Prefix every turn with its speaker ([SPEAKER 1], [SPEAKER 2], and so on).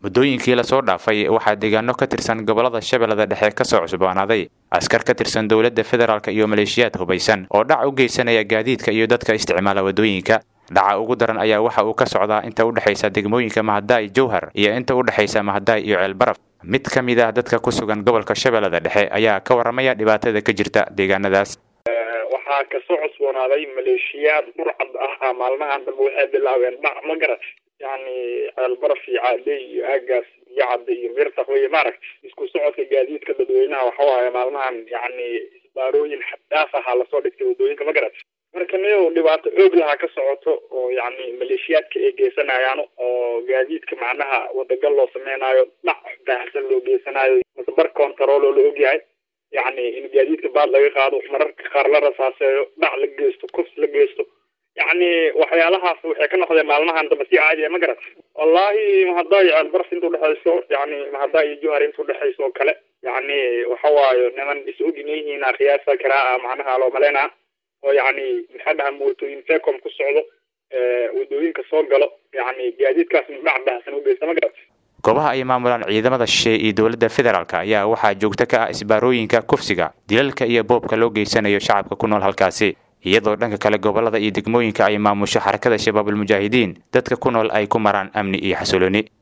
[SPEAKER 1] waddooyinkii lasoo dhaafay waxaa deegaano ka tirsan gobollada shabeellada dhexe ka soo cusboonaaday askar ka tirsan dowladda federaalk iyo maleeshiyaad hubaysan oo dhac u geysanaya gaadiidka iyo dadka isticmaala waddooyinka dhaca ugu daran ayaa waxa uu ka socdaa inta u dhexaysa degmooyinka mahadaay jowhar iyo inta u dhexaysa mahadaay iyo ceelbaraf mid ka mid ah dadka ku sugan gobolka shabeellada dhexe ayaa ka warramaya dhibaatada ka jirta deegaanadaas
[SPEAKER 2] waxaa kasoo cusboonaaday maleeshiyaad burcad ah maalmahan dambe waxay bilaabeen dhac ma garat yani ceelbaraf iyo caadey iyo aagaas iyo cadde iyo mirtaq wey maaragt isku socodka gaadiidka dadweynaha waxawaaye maalmahan yani isbaarooyin xaddaaf ahaa lasoo dhigtay waddooyinka ma garat marka niyow dhibaato xoog lahaa ka socoto oo yani maleeshiyaadka ay geysanayaan oo gaadiidka macnaha wadagal loo sameynaayo dhac baahsan loo geysanayo mase bar control oo la ogyahay yani in gaadiidka baad laga qaado mararka qaar la rasaaseeyo dhac la geysto kufs la geysto yani waxyaalahaas waxay ka noqdeen maalmahan dambe si caadiya ma garat wallahi mahadaa iyo ceelbaraf inta udhexayso yani mahadaa iyo johar inta udhexayso oo kale yani waxa waayo niman is oginayihiina qiyaasa karaa macnaha loo maleynaa oo yani maxaa dhaha mootooyin fecom ku socdo waddooyinka soo galo yani gaadiidkaas dhac baahsan u geysta ma garat
[SPEAKER 1] goobaha ay maamulaan ciidamada shisheeye iyo dowladda federaalk ayaa waxaa joogto ka ah isbaarooyinka kufsiga dilalka iyo boobka loo geysanayo shacabka ku nool halkaasi iyadoo dhanka kale gobollada iyo degmooyinka ay maamusho xarakada shabaabulmujaahidiin dadka ku nool ay ku maraan amni iyo xasilooni